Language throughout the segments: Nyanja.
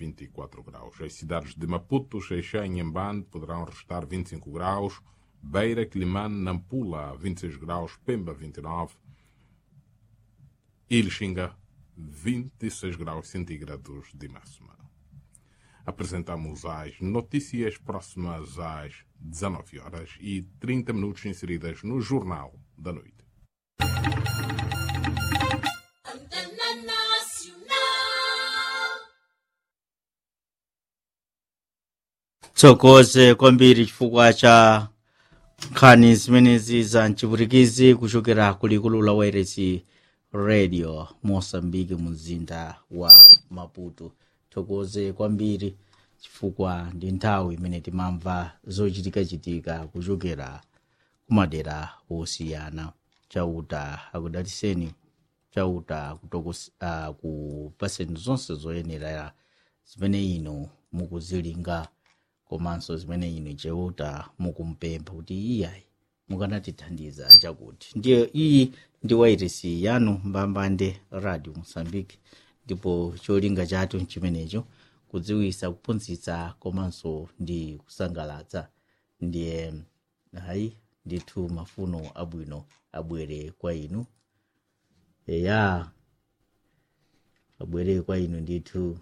24 graus. As cidades de Maputo, Xeixá e Nhambane poderão registrar 25 graus, Beira, Climane, Nampula 26 graus, Pemba 29, Ilxinga 26 graus centígrados de máxima. Apresentamos as notícias próximas às 19 horas e 30 minutos inseridas no Jornal da Noite. tsokoze kwambiri chifukwa cha nkhani zimenezi za mchipwitikizi kuchokera kulikulu la wairesi radio mosambiki mumzinda wa maputo tsokoze kwambiri chifukwa ndi nthawi imene timamva zochitikachitika kuchokera kumadera osiyana chauta akudaliseni chauta uh, kupaseni zonse zoyenera zimene inu mukuzilinga komanso zimene inu chauta mukumpempha kuti iyayi mukanatithandiza chakuti ndiye iyi ndi wairesi yanu mbambande radio mosambiki ndipo cholinga chathu nchimenecho kudziwisa kuphunzitsa komanso ndi kusangalatsa ndiye hayi ndithu mafuno abwino abwere kwa inu eya abwere kwa inu ndithu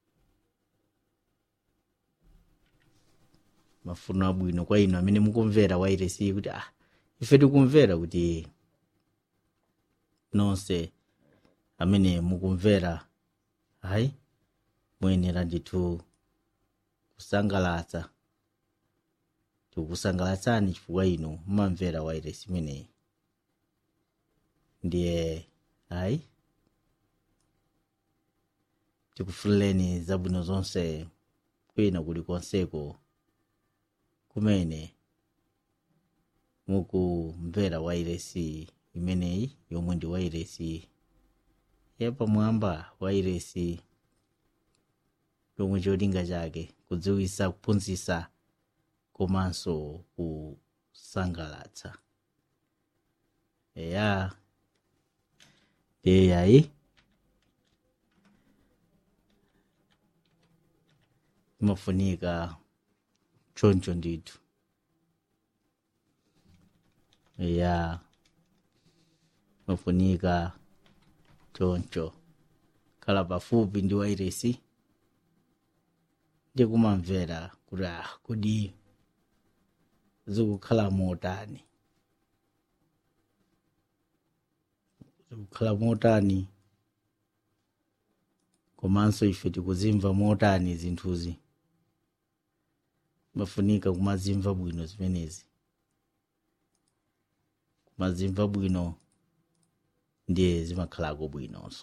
mafuno abwino kwa inu amene mukumvera wairesi kuti ah ife tikumvera kuti nonse amene mukumvera hayi muyenera ndithu kusangalatsa tikukusangalatsani chifukwa inu mumamvera wairesi imeneyi ndiye hayi tikufuleni zabwino zonse kwina kulikonseko kumene mukumvera wairesi imeneyi yomwe ndi wairesi yapamwamba wairesi yomwe cholinga chake kudziwisa kuphunzitsa komanso kusangalatsa eya eyayi imafunika choncho ndithu ya imafunika choncho khala pafupi ndi wairesi ndi kumamvera kuti ah kodi zikukhala motani zikukhala motani komanso ife tikuzimva motani zinthuzi mafunika kumazimva bwino zimenezi kumazimva bwino ndiye zimakhalako bwinonso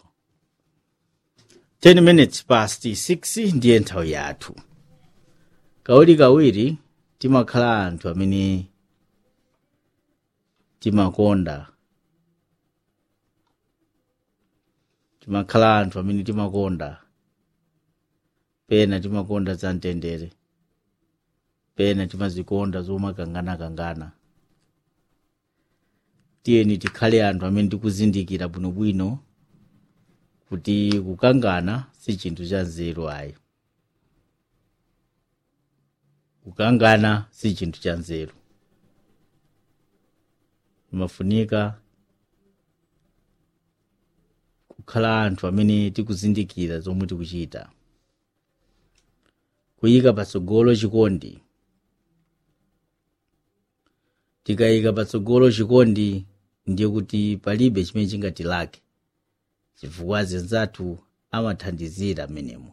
10 minutes past 6 ndiye nthawi yathu kawirikawiri timakhala anthu amene timakonda timakhala anthu amene timakonda pena timakonda za mtendere pena timazikonda zomakanganakangana tiyeni tikhale anthu amene tikuzindikira bwinobwino kuti kukangana si chinthu cha nzeru ayi kukangana si chinthu cha nzeru imafunika kukhala anthu amene tikuzindikira zomwe tikuchita kuyika patsogolo chikondi tikayika patsogolo chikondi ndiye kuti palibe chimene chingatilake chifukwa anzathu amathandizira amenemo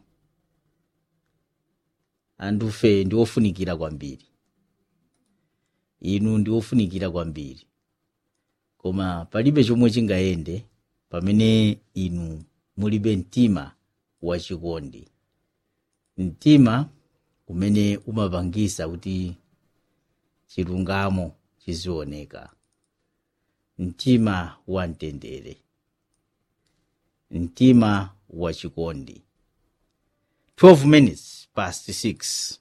anthufe ndi ofunikira kwambiri inu ndi ofunikira kwambiri koma palibe chomwe chingayende pamene inu mulibe mtima wachikondi mtima umene umapangisa kuti chilungamo chizioneka mtima wa mtendere mtima wa chikondi 12 minutes past 6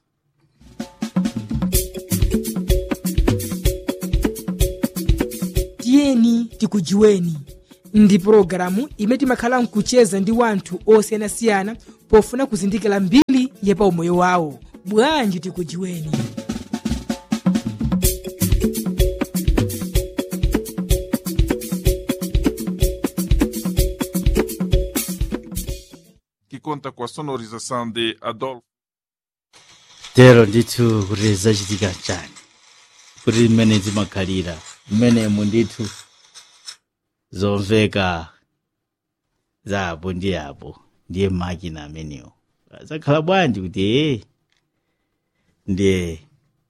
tiyeni tikujiweni ndi pologalamu imene timakhala nkucheza ndi wanthu osiyanasiyana pofuna kuzindikira mbiri ya pa umoyo wawo bwanji tikujiweni que conta com a sonorização de Adolfo tero ndithu kuti zachitika chani kuti mmene zimakhalira mmenemu ndithu zomveka za apo ndi apo ndiye makina amenewo zakhala bwanji kuti ee ndiye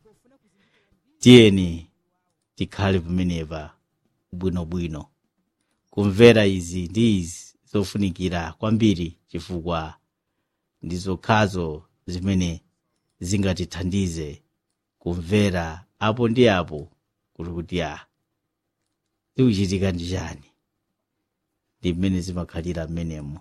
tiyeni tikhale pamenepa bwinobwino kumvera izi ndi izi zofunikira kwambiri chifukwa ndi zokhazo zimene zingatithandize kumvera apo ndi apo kuti kuti a zikuchitika ndi chani ndi mmene zimakhalira mmenemo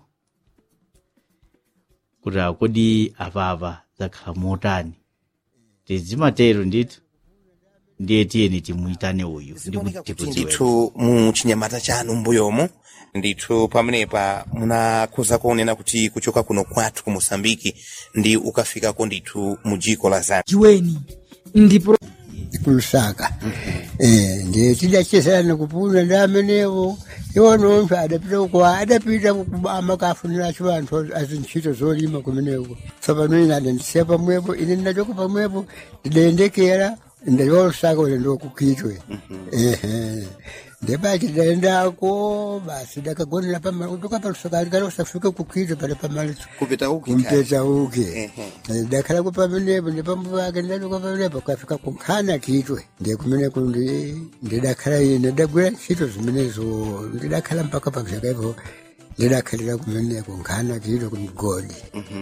kuti akodi apapa zakhala motani tizimatero ndithu ndiye tiyeni timuyitane uyu ndi kuti kuti tikudziwe ndithu mu chinyamata chanu mbuyomu ndithu pamenepa munakhoza kuonena kuti kuchoka kuno kwathu ku mosambiki ndi ukafikako ndithu mu dziko la zambia jiweni ndipo kulusaka eh ndiye tidachezana kupuna ndi amenewo iwo nonthu adapita uko adapita kubama kafunira cho anthu azintchito zolima kumeneko tsopano ine adandisiya pamwepo ine ndachoka pamwepo ndidayendekera ndayolusaka ulendo kukitwe ehe ndebati tidayendako basi dakagonera pamali kutoka palusaka likalosafika kukitwe pale pamali kupita uki kumpeta uke dakhala kupamenepo ndipambo pake ndaluka pamenepo kafika kunkhana kitwe ndiye kumeneko ndi ndidakhala ine ndagwira ntchito zimenezo ndidakhala mpaka pazakaipo ndidakhalira kumeneko nkhana kitwe kumgodi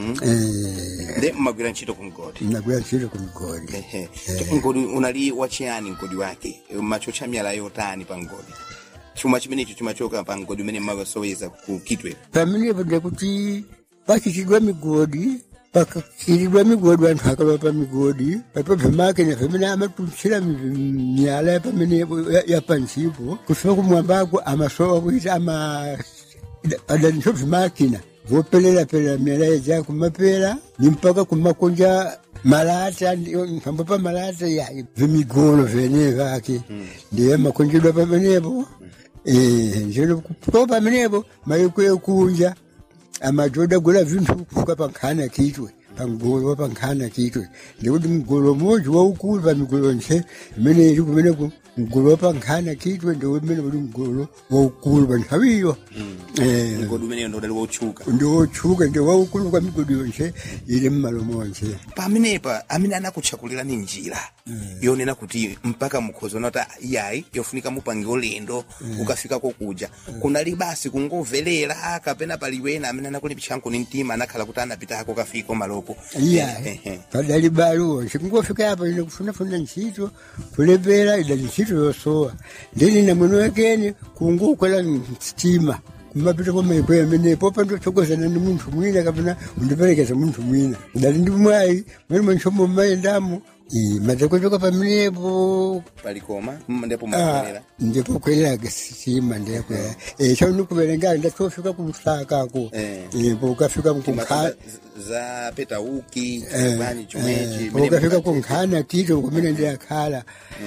Eh, ndi mmagwira ntchito ku mgodi ndagwira ntchito kumgodi Ehe. mgodi unali wachiyani mgodi wake machocha miyala yotani pa mgodi chuma chimenecho chimachoka pa mgodi umene mmakasoweza ku kitwe pamenepo ndekuti pachichidwa migodi pakachilidwa migodi anthu akaba pa migodi patobve makina pamene amatuntsira mi- miyala pamenepo ya- yapansipo kufika kumwambako amasowa kuita ama padaniso vimakina vopelerapelera miyala yaja kumapera ni mpaka kumakonja malata ndi- pambo pa malata ya vimigolo vene vake ndiye makonjedwa pamenepo Eh, njeno kutoka pamenepo maikwekunja amajoda gula vinthu kufuka pankhana kitwe pamgolo wa pankhana kitwe ndikuti mgolo umodzi waukulu pa migolo nse imene ili kumeneku mgolo wa pankhana kitwe ndi umene uli mgolo waukulu pa nthawiyo Eh, mgodi umeneyo ndodali wotchuka ndi wotchuka ndi waukulu kwa migodi yonse ili mmalo monse pamenepa amene anakutchakulirani njira yonena kuti mpaka mukhoza kuti iyayi yofunika mupange ulendo ukafikako kuja kunali basi kungovelera kapena pali wena amene anakulipitsanko ni mtima anakhala kuti anapitako kafiko maloko iya Ehe. padali baluwo chikungofika apa ine kufunafuna ntchito kulepera idali ntchito yosowa ndini na mwene wekeni kungokwela msitima kumapita kwa maikweyo amenepo pandochokozana ndi munthu mwina kapena undiperekeza munthu mwina idali ndi mwayi mwene mwenchomo mmayendamo matakochoka pamenepo palikoma mm, ndipo Ah, mwavelera ndipo kweleraga sitima ndekwera chaunikuverenga ndatofika kumsakako Eh. pokafika mkunkhala za petauki Eh, bani chomwechi eh, ukafika kunkhana tito kumene ndiyakhala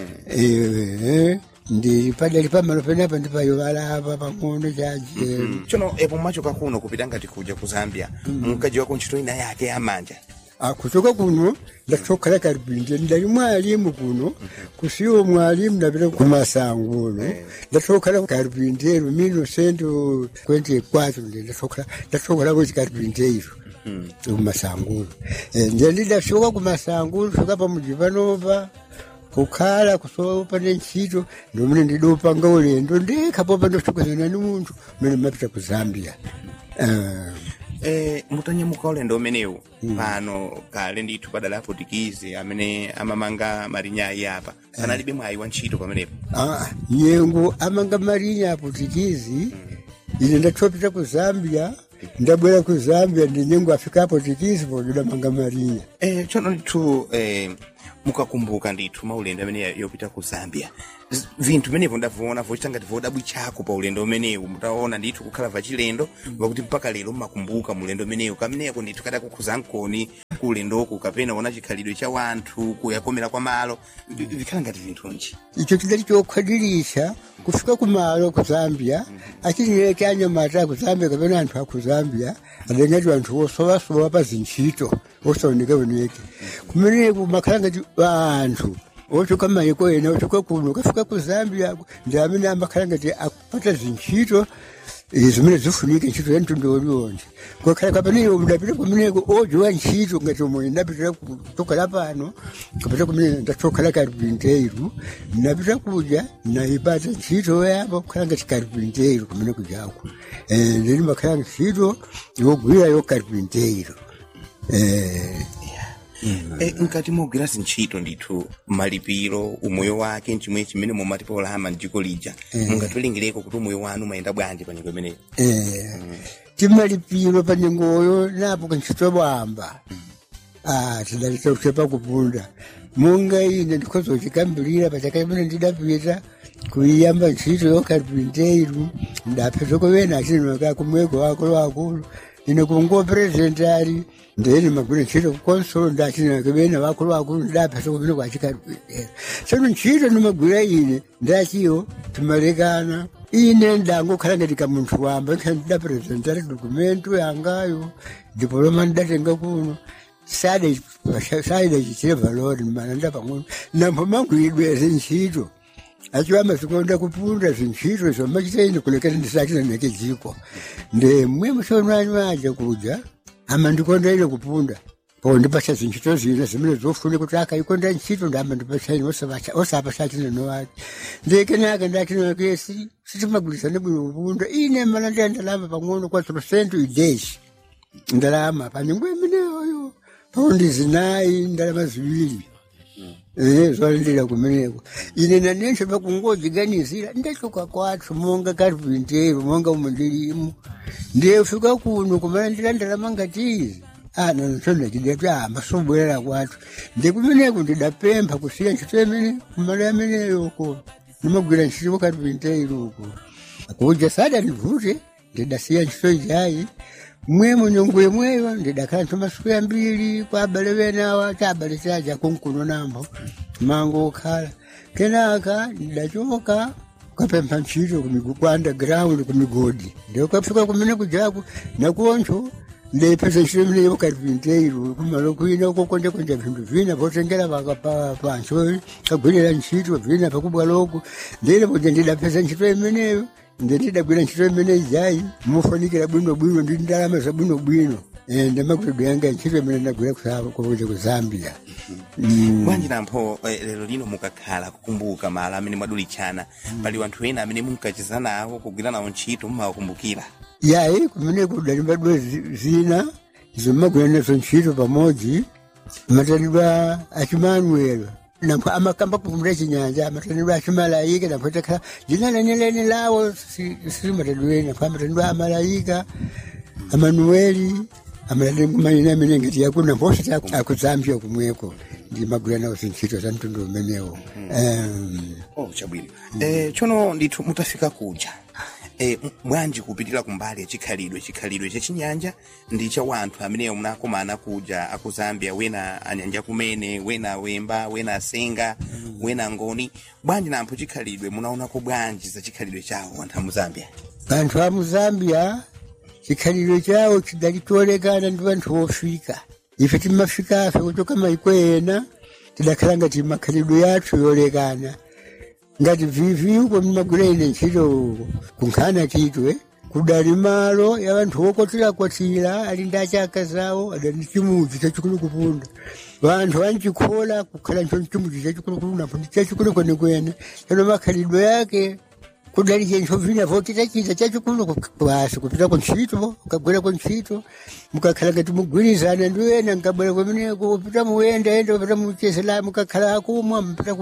Eh, ndi padali pamalo penapa ndipayovala apa pang'ono chaje chono epo mwachoka kuno kupita ngati kuja ku zambia munkajiwako ntchito ina yake yamanja kuchoka kuno ndatokhala kalipinje ndali mwalimu kuno kusiwo mwalimu ndapita kumasanguno ndatokhala kalipinjeiro mino sento 24 ndi ndatokhala ndatokhalako chikalipinjeiro kumasanguno nje ndidashoka kumasanguno shoka pamuji panopa kukhala kusopa nentchito ndomene ndidopanga ulendo ndikhapopa ndotokozana ni munthu umene mapita ku zambia Eh, Eh, mutanyamuka ulendo umenewu pano kale ndithu padali aputikizi amene amamanga marinyayi apa sanalibe mwayi wa ntchito pamenepo Ah, nyengo amanga marinya aputikizi ine ndatopita ku zambia ndabwera ku zambia ndinyengo afikapo tikisipo ndidamanga marinya eh, tsono ndithu eh, mukakumbuka ndithu maulendo amene yopita ku zambia Z- vinthu vimenevo ndaviona vochita ngati vodabwichako pa ulendo umenewu mutaona ndithu kukhala vachilendo vakuti mpaka lero mmakumbuka mulendo umenewu kameneko ndithu kati akukhuza nkoni ku ulendoku kapena ona chikhalidwe cha wanthu kuyakomera kwa malo vi- vikhala ngati vinthunji icho chidali chokhwadirisha kufika kumalo ku zambia achinile chanyamata ku zambia kapena anthu aku zambia adengati anthu osowasowa pa zintchito osaoneka oneke kumeneku makhala ngati anthu ochoka mayiko ena ochoka kuno ukafika ku zambia ndi amene amakhala ngati akupata zintchito eh, zimene zifunike ntchito ya mtundu uliwonse kwakhala kapaneyo ndapita kumeneko odziwa ntchito ngati omwe ndapitira kutokhala pano kapita kumene ndatokhala karpinteiro ndapita kuja naipata ntchito yapo kukhala ngati karpinteiro kumene kujako Eh, ndini makhala ntchito yogwira yo karpinteiro Eh, Eh, nkati mogwira zintchito ndithu malipiro umoyo wake nchimwe chimene mumati polama mdziko lija mungatiwerengireko kuti umoyo wanu mayenda bwanji pa nyengo imeneyo eh, timalipiro pa nyengoyo napo kantchito bwamba ah tidalita kuchepa kupunda munga ine ndikozochikambirira pachaka imene ndidapita kuiyamba ntchito yokarpinteiru ndapeza kovena achinaka kumweko wakulu wakulu ine kungo presentari ndeni magwira ntchito kukonsolo ndachinaka bena wakulu wakulu ndapeza kumene kwachikarpinteiru tsono ntchito ndimagwira ine ndachiyo timalekana ine ndangokhala ngati kamunthu wamba nkha ndidapresentari dokumento yangayo diploma ndidatenga kuno sade sade chichire valori mananda pamwe nambo mangwidwe zintchito achiwamba zikonda kupunda zintchito zvamachitaini kulekera ndisachina neke dziko nde mwe musonani waje kuja ama ndikonda ine kupunda po ndipasha zintchito zina zimene zofune kuti akaikonda ntchito ndamba ndipachaini osapa sachina nowake ndekenaka ndatinakesi sitimagwirisane bwino kupunda ine mana ndiyandalamba pang'ono kwa trosentu ideshi ndalama panyengo imeneyoyo paundi zinayi ndalama ziwiri Eh, zvalindira kumeneko ine nanenso pakungodziganizira ndachoka kwathu monga karpintero monga umo ndilimo ndiyefika kuno kumana ndilandalama ngatizi ana nsonda chidati amba sobwerera kwathu ndikumeneko ndidapempha kusiya ntchito imene kumala ameneyoko ndimagwira ntchito karpintero uko kuja sada ndivute ndidasiya ntchito ijayi mwemo nyongo yemweyo ndidakhala nthu masiku yambiri kwa abale benawa ta abale chaja kunkuno nambo mango okhala kenaka ndidachoka ukapempha ntchito kumigu- kwa underground kumigodi ndikukafika kumene kujaku nakoncho ndipeza ntchito imene yokarpinteiro kumalo kwina ukokonjakonja vinthu vina potengera paka- pa- pancho kagwirira ntchito vina pakubwaloko ndine poja ndidapeza ntchito imeneyo ndendidagwira ntchito imene ijayi mufanikira bwinobwino ndi ndalama za bwinobwino Eh, ndamakutedo yanga ntchito imene ndagwira kuja ku zambia Mm. bwanji nampho eh, lero lino mukakhala kukumbuka malo amene mwadulichana pali wanthu ena amene munkacheza nawo kugwira nawo ntchito mumawakumbukira yayi kumene kudalimbadwa zina zomagwira nazo ntchito pamodzi matanidwa achimanuelo nampho amakamba kupumula chinyanja amatanidwa achimalayika nampho takhala dzina lenelene lawo silimatadwene nampho amatanidwa amalayika amanueli amatanidwa amene ngati yakuno nampho osati akuzambia kumweko ndimagwira nawo zintchito za mtundu umenewo Em, oh chabwino eh, tsono ndithu mutafika kuja eh, m- bwanji kupitira kumbali ya chikhalidwe chikhalidwe cha chinyanja ndi cha wanthu ameneyo munakomana kuja aku zambia wena anyanja kumene wena wemba wena asenga wena ngoni bwanji nampho chikhalidwe munaonako bwanji za chikhalidwe chawo anthu amu zambia vanthu va muzambia chikhalidwe chawo chidalitolekana ndi vanthu vofika ife timafikafe kuchoka maiko ena tidakhala ngati makhalidwe yathu yolekana ngati vivi uko mmagwira ine ntchito kunkhana titwe kudali malo ya vanthu wokwatirakwatira ali ndi achaka zawo adali chimudzi chachikulu kupunda vanthu vanchikhola kukhala ncho chimudzi chachikulu kupunda napo ndi chachikulu kwenekwene chano makhalidwe yake kudali chencho vina votita chita chachikulu basi kupita kuntchito ukabwera kuntchito mukakhala ngati mugwirizana ndiwena nkabwera kumeneko kupita muyendaenda kupita muchezela mukakhala akumwa mpita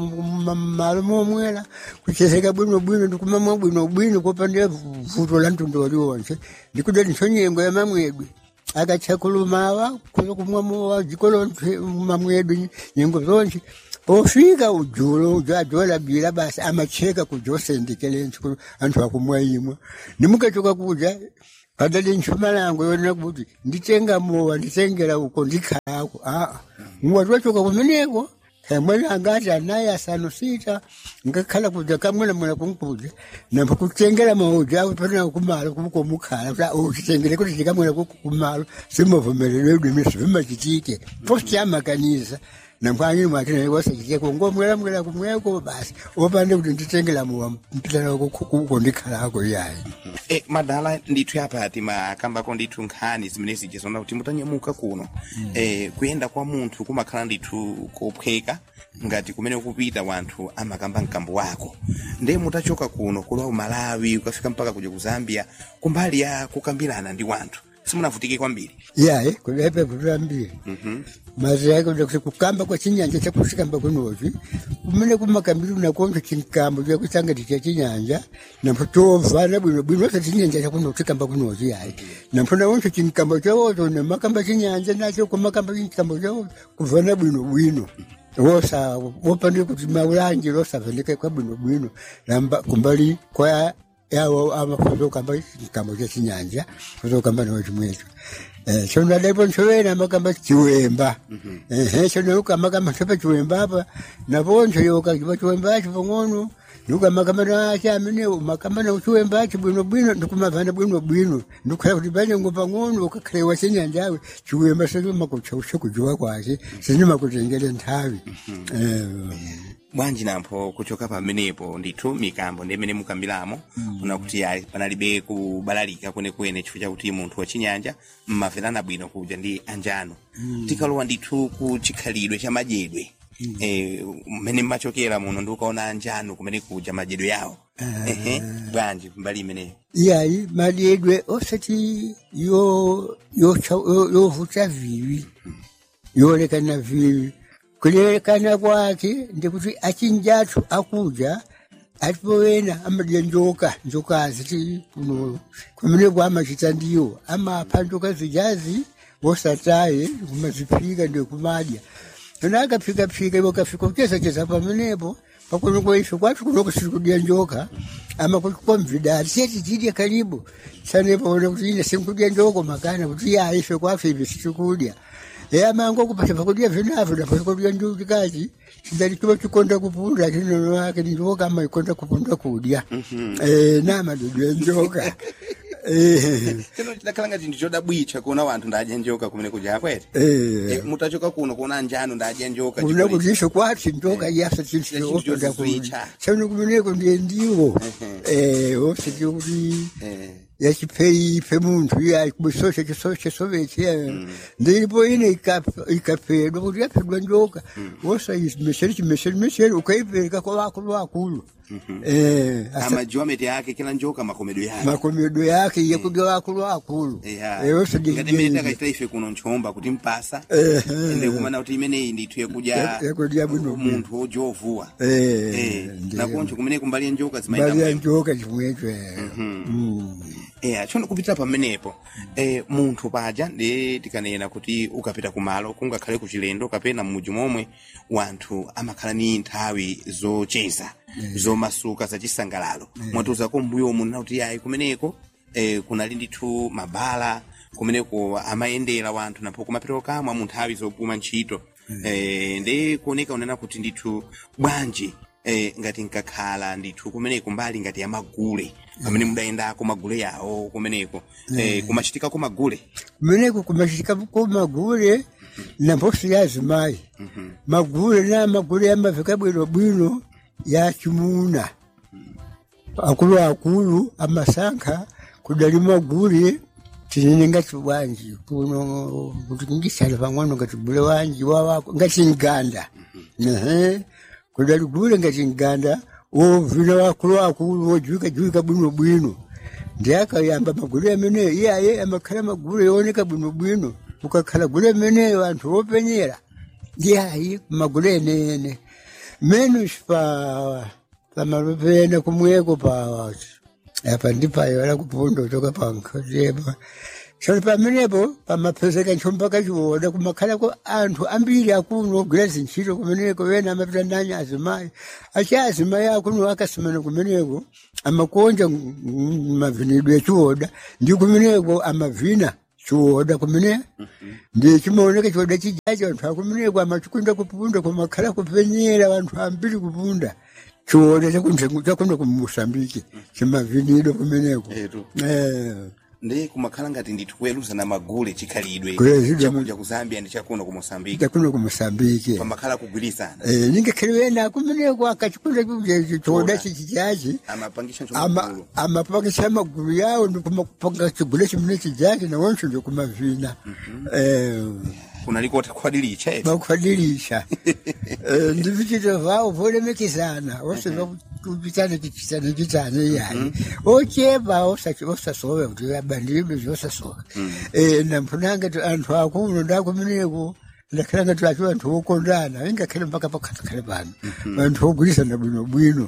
kumalo momwera kuchezeka bwinobwino ndikumamwa bwinobwino kopanda vuto la mtundu waliwonse ndikudali ntho nyengo ya mamwedwe akachakulumawa kuza kumwamowa jikolo mamwedwe nyengo zonse pofika ujulo ujajola bila basi amacheka kujosendekele anthu akumwaimwa nimukachoka kuja padali ntchuma langu yonena kuti nditenga mowa nditengera uko ndikhalako aa mwati wachoka kumeneko kamwene angati anayi asanu sita ngakhala kuja kamwena mwena kunkuja nambo kutengera mauja awo pana kumalo kuko mukhala kuti uchitengere kuti tikamwena kuko kumalo simuvomereredwe misi vimachitike posti amakanisa namkwanyini mwatine wasachiteko ngomwera mwera kumweko basi opande kuti nditengera mowa mpitana kuko ndikhalako yayi e, madala ndithu apa timakambako ndithu nkhani zimene zichizona kuti mutanyamuka kuno mm. e, kuyenda kwa munthu kumakhala ndithu kophweka ngati kumene kupita wanthu amakamba mkambo wako nde mutachoka kuno kulowa malawi ukafika mpaka kuja ku zambia kumbali ya kukambirana ndi wanthu simunavutike kwambiri yayi kulepe kutambiri mazi yake kuti kukamba kwa chinyanja chakusikamba kunozi kumene kumakambiri unakonza chinkambo chakusangati cha chinyanja nampo tovana bwino bwino sa chinyanja chakuno kusikamba kunozi yayi nampo nawonso chinkambo chawozo nemakamba chinyanja nacho kumakamba chinkambo chawozo kuvana bwino bwino wosa wopande kuti maulanji losavendeke kwa bwino bwino namba kumbali kwa yawo amafuzo kamba chinkambo cha chinyanja fuzo kamba nawo chimwecho Eh, chono alepo nchovena makamba chiwemba ehe chono yuka makamba chopa chiwemba apa naponcho yoka chipa chiwemba acho pang'ono yuka makamba na chamene makamba na chiwemba acho bwino bwino ndikumavana bwino bwino ndikhala kuti panyengo pang'ono ukakhalewa chinyanjawe chiwemba sino makuchausha kujuwa kwake sino makutengele nthawi eh bwanji nampho kuchoka pamenepo ndithu mikambo ndi imene mukambiramo mm. unakuti ayi panalibe kubalalika kwenekwene chifukwa chakuti munthu wachinyanja mmamverana bwino kuja ndi anjano mm. tikalowa ndithu ku chikhalidwe cha madyedwe mm. eh, mmene mmachokera muno ndi ukaona anjano kumene kuja madyedwe yawo ehe bwanji mbali imeneyo iyayi madyedwe osati yo yocha- yo- yovuta viwi yolekana viwi kulekana kwake ndikuti achinjathu akuja atipowena amadya njoka njokazi ti kuno kumene kwamachita ndiwo amapha njoka zijazi wosataye kumaziphika ndikumadya tona akaphikaphika iwo kafika kuchezacheza pamenepo pakuno kwaife kwathu kunoko siri kudya njoka ama kukomvidali seti tidya karibu sanepaona kuti ine sinkudya njoko makana kuti ya ife kwafe ive sitikudya eyamango kupata pakudya vinavyo napakudya njuchi kachi sidali chiva chikonda kupunda chinono wake njoka ama ikonda kupunda kudya Eh, namadudu enjoka Eh, tino chidakhala ngati ndichodabwitcha kuona wanthu ndadya njoka kumene kuja akwete eh. Eh, mutachoka kuno kuona anjano ndadya njoka kuna chikoli- kuti ife kwathu njoka yasa Chinthu chinsioonda chozizwitcha. chano kumeneko ndiye ndiwo eh osati kuti eh. yachipeipe munthu iya kubisosha chisosha soveche ndilipo ine ikap- ikapedwa kuti yapedwa njoka wosa mesheri chimesheri mesheri ukaipereka kwa wakulu wakulu eh asa- amajiwameti ake kila njoka makomedo yake makomedo yake yekudya wakulu wakulu Eya. Eh, wosa ngati imene ndiye- takachita ife kuno nchomba kuti mpasa Eh, ende kumana kuti imeneyi ndithu yakudya Ya- yakudya bwino bwino. munthu wojovuwa eh Eh, ndiye. nakoncho kumene kumbali njoka zimayenda mbali ya mwemwe. njoka chimwecho eh. Mm. Eh, tsono kupitira pamenepo eh, munthu paja ndi tikanena kuti ukapita kumalo kungakhale kuchilendo kapena m'mudzi momwe wanthu amakhala ni nthawi zocheza zomasuka zachisangalalo mwatiuzako mbuyo munena kuti yayi kumeneko eh, kunali ndithu mabala kumeneko amayendera wanthu napho kumapita kamwa mu nthawi zopuma ntchito eh, ndi kuoneka unena kuti ndithu bwanji eh, ngati nkakhala ndithu kumeneko mbali ngati ya magule pamene mudayendako magule yawo kumeneko eh, kumachitikako magule kumeneko kumachitikapo magule na mposi ya azimayi magule na magule amaveka bwino bwino ya chimuna akulu akulu amasankha kudali magule tinene ngati bwanji kuno kuti kungisala pang'ono ngati gule wanji wawako ngati mganda ehe kudali gule ngati mganda wovina wakulu wakulu wojuika juika bwino bwino ndi akayamba magulu ameneyo iyaye amakhala magulu yooneka bwino bwino ukakhala gulu ameneyo anthu wopenyera ndiyayi magulu enene menos pa pamalopena kumweko pa apa ndipayo ala kupunda kutoka pankhotepa soli pamenepo pamapezeka nchomba kachiwoda kumakhalako anthu ambiri akuno ogwira zintchito kumeneko wena amapita nanya azimayi achi azimayi akuno akasimana kumeneko amakonja m- m- mavinidwe echiwoda ndi kumeneko amavina chiwoda kumene ndi chimaoneka chiwoda chijachi anthu akumeneko amachikwinda kupunda kumakhala kupenyera anthu ambiri kupunda chiwoda chakuno kumusambiki chimavinidwe kumeneko Etu. eh. ndi kumakhala ngati ndithu kuweruza na magule chikhalidwe Kuyezidwa mu- chakuja ku zambia ndi chakuno ku mosambiki chakuno kumusambiki pamakhala kugwirizana Eh, ningakhale wena kumeneko akachikunda chiwoda chichichachi amapangisha ama nchomagulu amapangisa magulu yawo ndikumapanga chigule chimene chijachi nawonso ndikumavina eh kunaliko takhwadilicha eti vakukwadilisha ndi vichito vavo volemekizana vose vakupitana chichitana chitane iyayi ochepa osasove kuti vabandilibe zvosasova nampunanga anthu akuno ndakumeneko ndakhala ngati acho anthu okondana ingakhale mpaka pakhatakhala pano anthu ogwirizana bwinobwino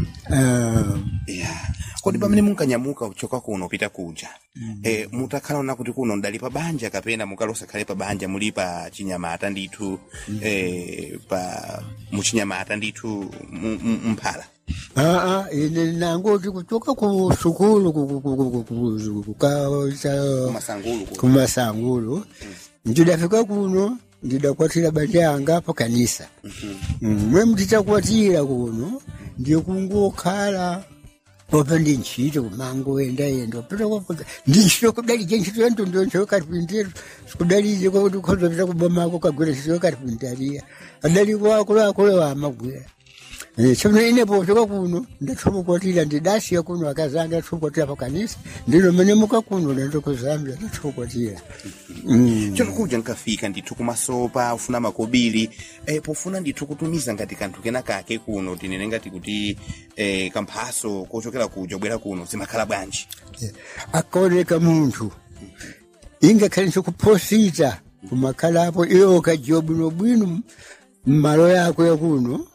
ya kodi pamene munkanyamuka kuchoka kuno kupita kuja eh, mutakhala ona kuti kuno ndali pa banja kapena mukalosakhale pa banja muli pa chinyamata ndithu eh, pa muchinyamata ndithu mu- mu- mphala aa ine nangoti kuchoka ku sukulu ku- ku- ku- ku- ku- ku- ka- cha- kumasangulu ku kumasangulu ndidafika kuno ndidakwatira banja yanga pa kanisa Mm, mwe mtitakwatira kuno ndikungokhala opa ndi ntchito kumango enda enda opita ndi ntchito kudalije ntchito ya ntondo ntchito karpintero sikudalije kwakuti ukhozapita kubomako kagwira ntchito ya karpintaria adaliko akulu akulu amagwira chomwe ine pochoka kuno ndathobokwatira ndidasiya kuno akazanga ndathobokwatira pa kanisa ndino mene muka kuno ndando ku zambia ndathobokwatira chono kuja nkafika ndithu kumasopa ufuna makobiri eh, pofuna ndithu kutumiza ngati kanthu kena kake kuno tinene ngati kuti eh, kamphaso kochokera kuja bwera kuno zimakhala bwanji akaoneka munthu ingakhale nchikuphosita kumakhalapo iyo ukajiwa bwinobwino mmalo yako yakuno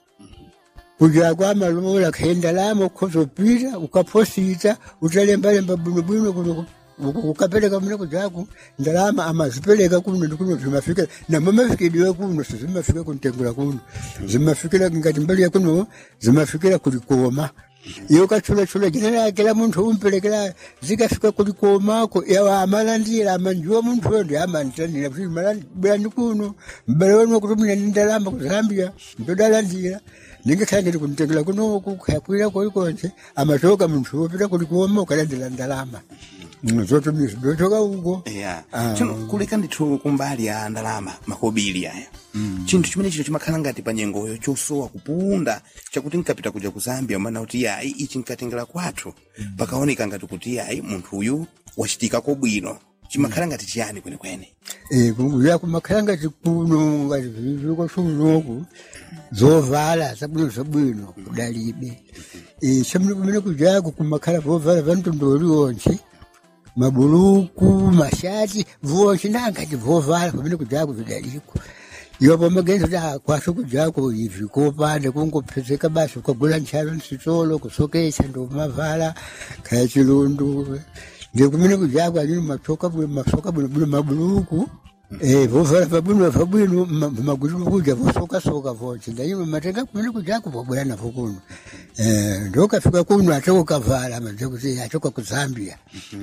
kujako amalola khendalamo ukhozopita ukaphosita utalembalemba bwinobwino kuno ukapereka mune kujako ndalama amazipereka kuno ndikuno zimafika namo mafikidiwe kuno sizimafika kuntengula kuno zimafikira ngati mbali yakuno zimafikira kulikoma iyo kachulachula jina lake la munthu umpelekera zikafika kulikomako yawa amalandira amanjiwa munthu yo ndi amantanira kuti bwerani kuno mbale wenu wakutumira ndi ndalama ku zambia ntodalandira ningakhala ngati kuntengera kunoku kakwira kolikonse amachoka munthu wopita kulikoma ukalandira ndalama zotumiza dochoka uko ya Ah. chono kuleka ndithu kumbali ya ndalama makobiri aya chinthu chimene chito chimakhala ngati pa nyengoyo chosowa kupunda chakuti nkapita kuja ku zambia mana kuti yayi ichi nkatengera kwathu pakaoneka ngati kuti yayi munthu uyu wachitikako bwino chimakhala ngati chiyani kwenekwene ya kumakhala ngati kuno ngati zviliko sunoku zovala zabwino zabwino kudalibe chamune kumene kujako kumakhala vovala vantondoli onse mabuluku mashati vonse nangati vovala pamene kujako vidaliko iwo pamagenzo da kwaso kujako ivi kopanda kungopezeka basi ukagula nchalo nsitolo kusokesa ndomavala kaya chilundu ndikumene kujako alini masoka bwino masoka bwino bwino mabuluku Eh, vovala pabwino pabwino magulu kuja vosokasoka vonse ndayima matenga kumene kujako vobwera navo kuno Eh, ndokafika kuno ate ukavala maze kuti achoka ku zambia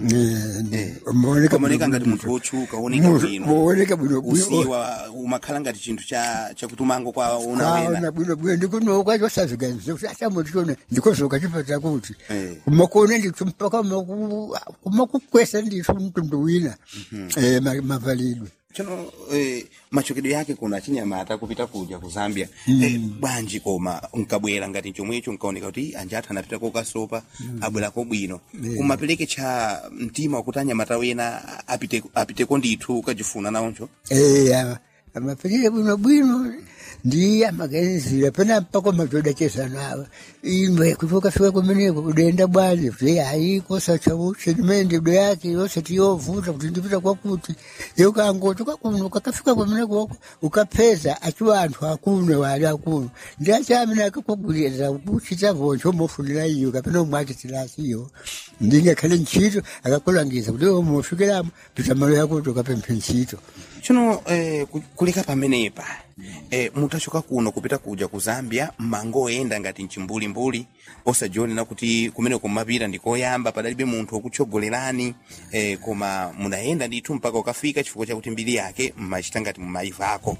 Eh, umaoneka kamoneka bwino ngati bwino. munthu wotchuka wooneka Mu- bwino muoneka bwino bwino usiwa umakhala ngati chinthu cha chakutumango kwa una wena kaona bwino bwino ndikuno kwacho wasaziganize kuti atamutione ndikozoka chipata kuti Eh. kumakone ndithu mpaka maku- kumakukwesa ndithu mtundu wina Eh, ma- mavalidwe chono eh, machokedwe yake kuna chinyamata kupita kuja ku zambia eh, bwanji koma nkabwera ngati chomwecho nkaoneka kuti anjathu anapita kokasopa abwerako bwino kumapereke cha mtima wakuti anyamata wena apite apiteko ndithu ukajifuna nawoncho Eh, ama- amapelele bwino bwino ndiye amaganizira pena mpaka madzoda chezanawa imwe kuti ukafika kumeneko udenda bwanji kuti hayi kosacha uchenimende do yake yose tiyovuta kuti ndipita kwakuti yeukangoti kwakuno ukakafika kumeneko ukapeza achiwa anthu akuno wali akuno ndi achamene akakwagulira kuchita voncho mofunira iyo kapena umwachitilachiyo ndingakhale ntchito akakulangiza kuti iwe mofikiramo pita malo yakuti ukapemphe ntchito tsono eh, ku- kuleka pamenepa eh, mutachoka kuno kupita kuja ku zambia mmangoyenda ngati mchimbulimbuli osajionera kuti kumene kumapita ndikoyamba padalibe munthu wokutsogolerani eh, koma munayenda ndithu mpaka ukafika chifukwa chakuti mbiri yake mmachita ngati mumayivako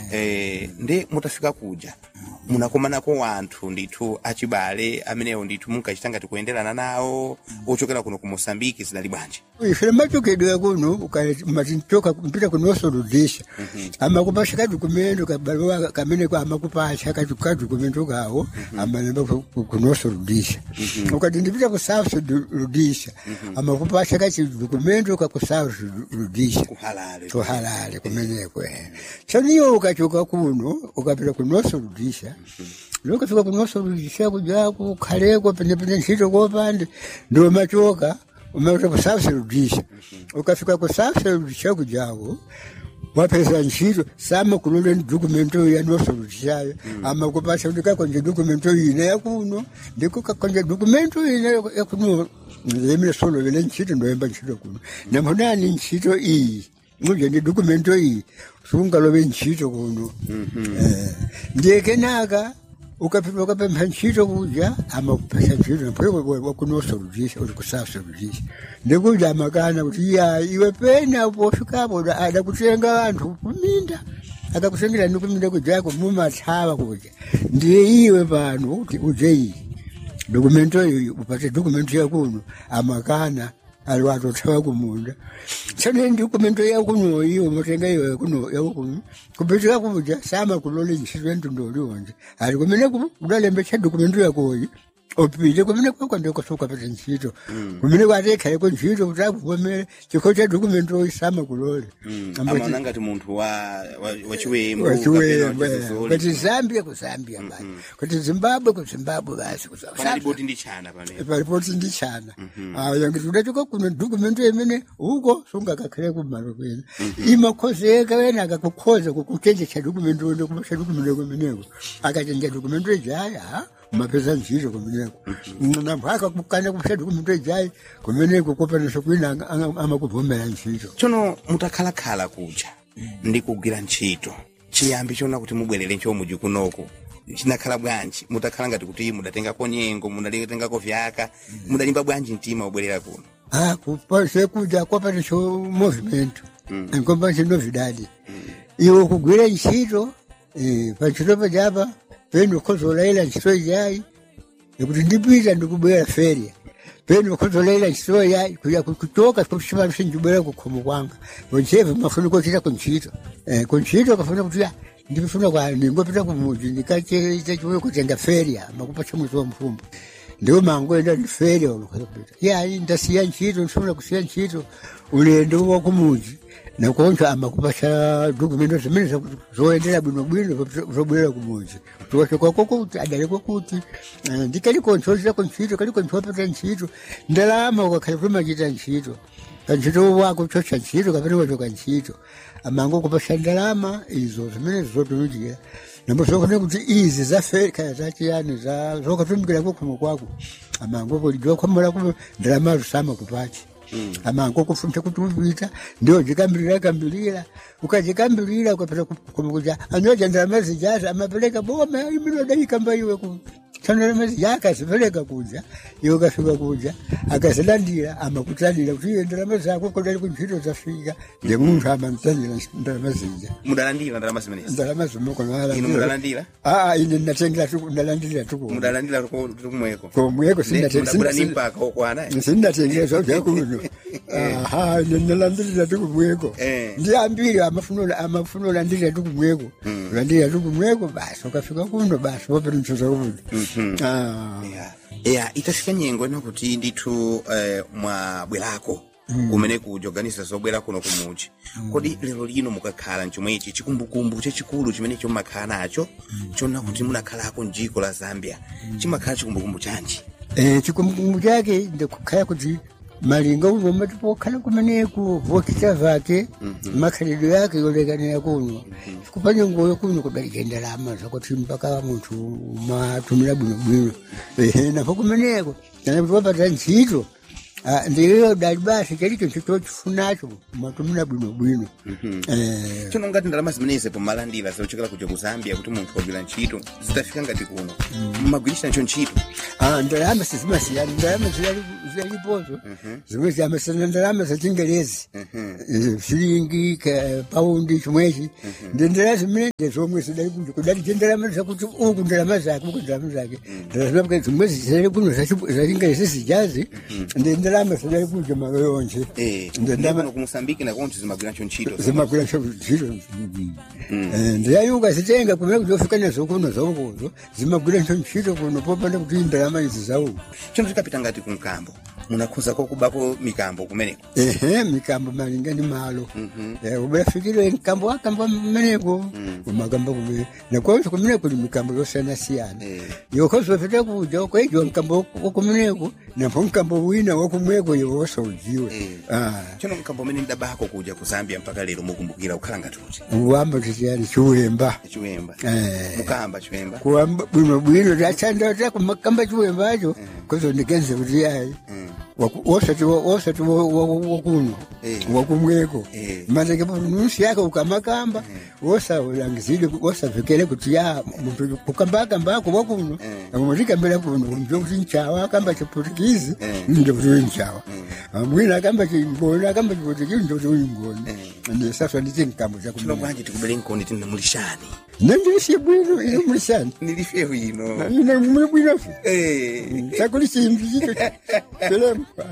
eh, nde mutafika kuja munakomanako wanthu ndithu achibale amenewo ndithu munkachita ngati kuyenderana nawo ochokera kuno ku mosambiki zidali bwanji ife machokedwe kuno matintoka mpita kunosoludisha amakupasha kadokumento kabarua kamene kwa amakupasha kadokumento kawo amalemba kunosoludisha ukati ndipita kusasoludisha amakupasha kachidokumento kakusasoludisha kuhalale tuhalale kumeneko chaniyo ukachoka kuno ukapita kunosoludisha lokafika kunosoludisha kujaku khaleko penepene ntchito kopande ndo machoka umauta kusasoludisha ukafika kusasoludisha kujaku wapeza ntchito sama kulole dokumento yanosoludishayo ama kupasha kuti kakonje dokumento ine yakuno ndiko kakonje dokumento ine yakuno yemile solovele ntchito ndoyemba ntchito kuno namhonani ntchito iyi muje ndi dokumento iyi sungalobe ntchito kuno Eh, ndiye kenaka ukapita ukapempha ntchito kuja ama kupasa ntchito napho wakunosoludisha uli kusasoludisha ndikuja amakana kuti ya iwe pena pofikapo adakutenga anthu kuminda akakutengera ni kuminda kujako mumathawa kuja ndiye iwe pano kuti uje iyi dokumento iyo upate dokumento yakuno amakana ali watothawa kumunda tsane dokumento yakuno iyo umatenga iyo yakuno yakuno kupitika kuja sama kulole ntchito yantundolionje ali kumene udalembetsa dokumento yakoyi upite kumene kwako ndikosukapata ntchito kumene kwatekhayeko ntchito kuti akuvomere chikho cha dokumento sama kulole amaona ngati munthu wa wa- wachiwembu wachiwembe kapena wachizozoli. kuti zambia ku zambia basi kuti zimbabwe ku zimbabwe basi ku South panali Africa. boti ndi chana pamene paripoti ndi chana aya ngiti udachoka kuno dokumento imene uko sungakakhale kumalo kwene imakhozeka wena akakukhoza kukuchenjecha dokumento wene kumasha dokumento kumeneko akachenja dokumento ijaya umapeza ntchito kumeneko nampho akakukana kumasha dokumento ijayi kumeneko kopaniso kwina anga- anga- amakuvomera ntchito tsono mutakhalakhala kuja ndi kugwira ntchito chiyambi chona kuti mubwerere nchomuji kunoko chinakhala bwanji mutakhala ngati kuti mudatengako nyengo mudatengako vyaka mudalimba bwanji mtima ubwerera kuno Ah, kupase kuja kwapaniso movimento enkombanso novidade iwe kugwira ntchito eh, pantchito pajapa peno khozolaila ntchito ijayi ikuti ndipita ndikubwera feria peno khozolaila ntchito yayi kuya kuchoka kuchipano sinjibwera kukhomo kwanga onchevo mafuna kuchita kuntchito Eh, kuntchito kafuna kuti ah, ndifuna kwa ningopita kumuji ndikacheita chiwe kutenga feria makupasha mwezi wa mfumbo ndiwo mangoenda ndifere olukapita yayi ndasiya ntchito ndifuna kusiya ntchito ulendo wakumuji nakoncho amakupasha dokumento zimene zakuti zoyendera bwinobwino zobwera kumuji tuwachokwako kuti adalekwa kuti eh, ndikalikonsolirako ntchito kalikonsolapata ntchito ndalama ukakhale kumachita ntchito kantchito wako chocha ntchito kapena wachoka ntchito amango kupasha ndalama izo zimene zotumikira nambo zokone kuti izi zafeka zachiyani za zokatumikira kukhomo kwako amango kulijwa khomola ku ndalama zusama kupachi amango kufunta kuti upita ndio jikambirira kambirira ukajikambirira ukapita kumukuja anyoja ndalama zijaza amapeleka boma iminodaikamba iwe ku sandarama zijaka azipeleka kuja iwe ukafika kuja akazilandira amakutalira kuti iye ndalama zako kodali kuntchito zafika nde munthu amamtalira ndalama zija mudalandira ndalama zimenezi ndalama zimoko inu mudalandira aa ine natengera tuku ndalandira tuku mudalandira kumweko komweko mudabula ni mpaka okwana sindatengera zvabvakuno aha ine ndalandirira tukumweko Eh. ndiambiri amafuna amafuna ulandirira tukumweko ulandirira tukumweko basi ukafika kuno basi wapenichoza kuno ya itafika nyengo ena kuti ndithu eh, mwabwerako kumene kuja kuganiza zobwera kuno kumuji kodi lero lino mukakhala mchomwechi chikumbukumbu chachikulu chimenecho mmakhala nacho chona kuti munakhalako mdziko la zambia chimakhala chikumbukumbu chanji Eh, chikumbukumbu chake ndikukhala kuti malinga uno matipokhala kumeneku vokita vake makhalidwe yake yolekanira kuno kupanya ngoyo kuno kudalika ndalama zakuti mpaka munthu matumira bwinobwino ehe napo kumeneko kana kuti wapata ntchito ah, ndiyo dali basi chalicho ntchito chifunacho matumira bwinobwino Eh, chono ngati ndalama zimenezi pomalandira zochokera kuja ku zambia kuti munthu wagwira ntchito zidafika ngati kuno mmagwirisha nacho ntchito Ah, ndalama sizimasiyana ndalama zilali- zilalipozo zimwe ziyamasiyana ndalama zachingelezi Eh, shilingi ka paundi chimwechi ndi ndalama zimene zomwe zidali kunja kudali je ndalama zakuti uku ndalama zake uku ndalama zake ndalama zake zimwe zidali kuno zachi- zachingelezi zijazi ndi ndalama zidali kunja malo yonse Eh, ndi ndi ndalama kuno ku mosambiki nakonso zimagwira nacho ntchito zimagwira ntchito ndiyayuka zitenga kumene kuti ofika nazo kuno zaukuzo zimagwira ntcho ntchito kuno popanda kuti ndalama izi zauku chono tikapita ngati ku mkambo munakhuza kokubako mikambo kumeneko ehe mikambo malinga ndi malo Eh, ubafikire mkambo wakamba mmeneko umakamba kumene nakonso kumene kuli mikambo yosiyanasiyana Eh. yokhoso pete kuja kwaijiwa mkambo wakumeneko napo mkambo wina wakumweko yewosa ujiwe Eh. Ah, chono mkambo umene ndabako kuja ku zambia mpaka lero mukumbukira kukhala ngati kuti uwamba titiyani chiwemba chiwemba Eh. mukamba chiwemba kuwamba bwino bwino tachandata kumakamba chiwembacho kozondikenze kuti ayi waku- wosati wa- wosati wa- wa- wa- wakuno Eh. wakumweko Eh. manake nusi yake ukamakamba wosaulangizile wosavekele kuti ya muntu kukambakambako wakuno amutikambira kuno mjo kuti nchawa akamba chiputukizi nje kuti uli nchawa mwina akamba chimboni akamba chiputukizi nje kuti uli mboni ndisaswa nditi nkambo chono chakumene bwanji tikubere nkoni tine mulishani nandilisi bwino ine mulishani nilifeho ino ine mwe bwinofi Eh. chakuli chimbi chito chelemba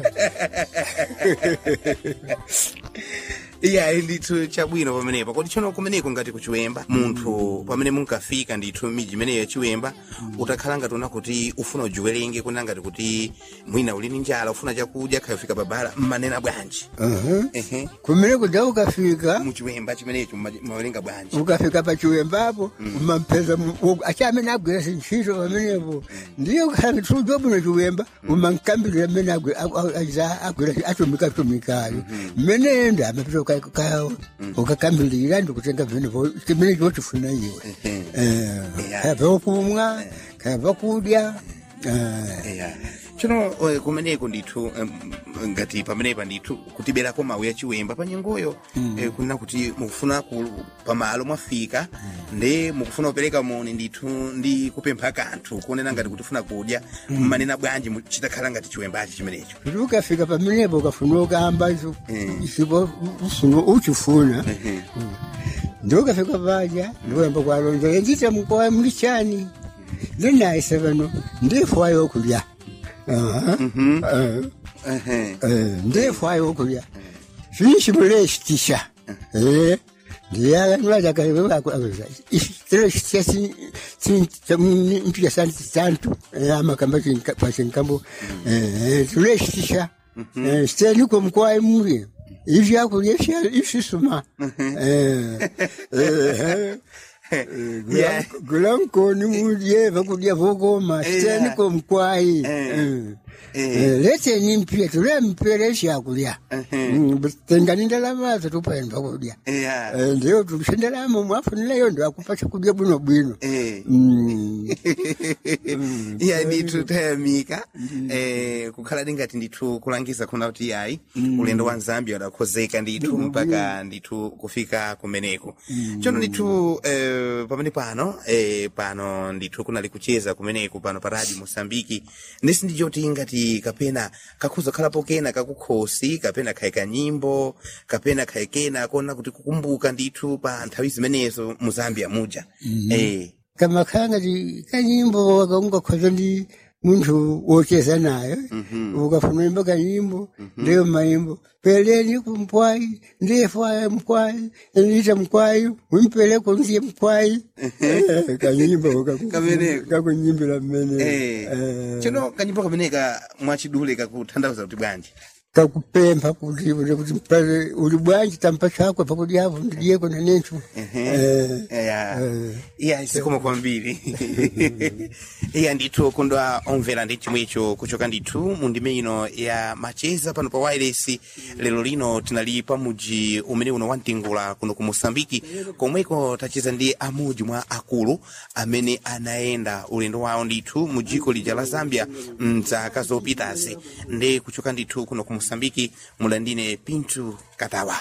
iya ndithu chabwino pamenepo kodi tsono kumeneko ngati kuchiwemba munthu pamene munkafika ndithu miji imeneyo yachiwemba utakhala ngati una kuti ufuna ujiwerenge kuna ngati kuti mwina uli ndi njala ufuna chakudya khayofika babala mmanena bwanji ehe kumene kuja ukafika muchiwemba chimenecho mma- mmawerenga bwanji ukafika pachiwembapo umampeza achi amene agwira zintchito pamenepo ndiye ukhala tujo bwino chiwemba umankambirira amene agwi- a- a- aza- agwira atumika atumikayo mmene enda amapita uka- uka- ukakambirira ndikutenga vinevo chimene chochifuna iwe Eh, Yeah. kaya pakumwa kaya pakudya eh, eya tsono eh, kumeneko ndithu em, ngati pamenepa ndithu kutiberako mawu ya chiwemba pa nyengoyo eh, kunena kuti mukufuna ku pamalo mwafika ndi mukufuna kupereka moni ndithu ndi kupempha kanthu kunena ngati kutifuna kudya mmanena bwanji mu- chitakhala ngati chiwembachi chimenecho kuti ukafika pamenepo ukafuna ukamba icho isipo ufuna uchifuna ndi ukafika paja ndiwemba kwalonzera ndita mkowa mlichani ndinaise pano ndifwayo okulya Aha. Eh, Ehe. eh, ndifwayo okulya finshimulesitisha ndiyakanwajakampia santu amakamba kwachinkambo tulesitisha steniko mkwai muli ivyakulya ifisuma Yeah. gulankoni mulye vakulya vokoma Yeah. steniko mkwai Eh. leteni mpia tulempere shakulya tengani ndalamazo tupaenda kulya eya Eh, ndiyo tulishendelamo mwafunileyo ndo akupa chakudya bwino bwino Eh. Mm. iya ndithu tayamika eh, kukhala ndingati ndithu kulangiza khona kuti yayi ulendo wa zambia udakhozeka ndithu mpaka ndithu kufika kumeneko chono ndithu eh, pamene pano eh, pano ndithu kunali kucheza kumeneko pano pa radio mosambiki ndisi ndichoti ngati kapena kakhuza khalapo kena kakukhosi kapena khaye kanyimbo kapena khaye kena kona kuti kukumbuka ndithu pa nthawi zimenezo mu zambia muja eh, kama kangati kanyimbo wakaungakhoza ndi munthu wocheza nayo ukafuna imba kanyimbo ndiyo mayimbo peleni kumkwai ndiyefwaya mkwai enita mkwai wimpeleko ndiye mkwai Eh, kanyimbo Kameneko. kakunyimbira mmene Eh, Eh. chino kanyimbo kameneka mwachidule kakuthandauza kuti bwanji takupempha kuti kuti mpale uli bwanji tampa chakwe pakudyavo ndiliyeko nanencho Eh, ya eh. iya zikomo kwambiri iya ndithu kundwa omvera ndi chimwecho kuchoka ndithu mu ndime ino ya macheza pano pa wireless lero lino tinali pamuji umene uno wamtingula kuno ku mosambiki komweko tacheza ndi amodzi mwa akulu amene anayenda ulendo wawo ndithu mu dziko lija la zambia mzaka zopitazi ndi kuchoka ndithu kuno ku mosambiki mulandine pintu katawa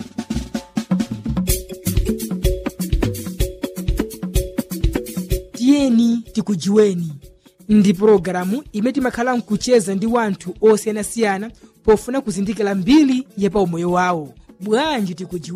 tiyeni tikujiweni ndi pologalamu imene timakhala nkucheza ndi wanthu osiyanasiyana pofuna kuzindikira mbiri ya pa umoyo wawo bwanji tikujiweni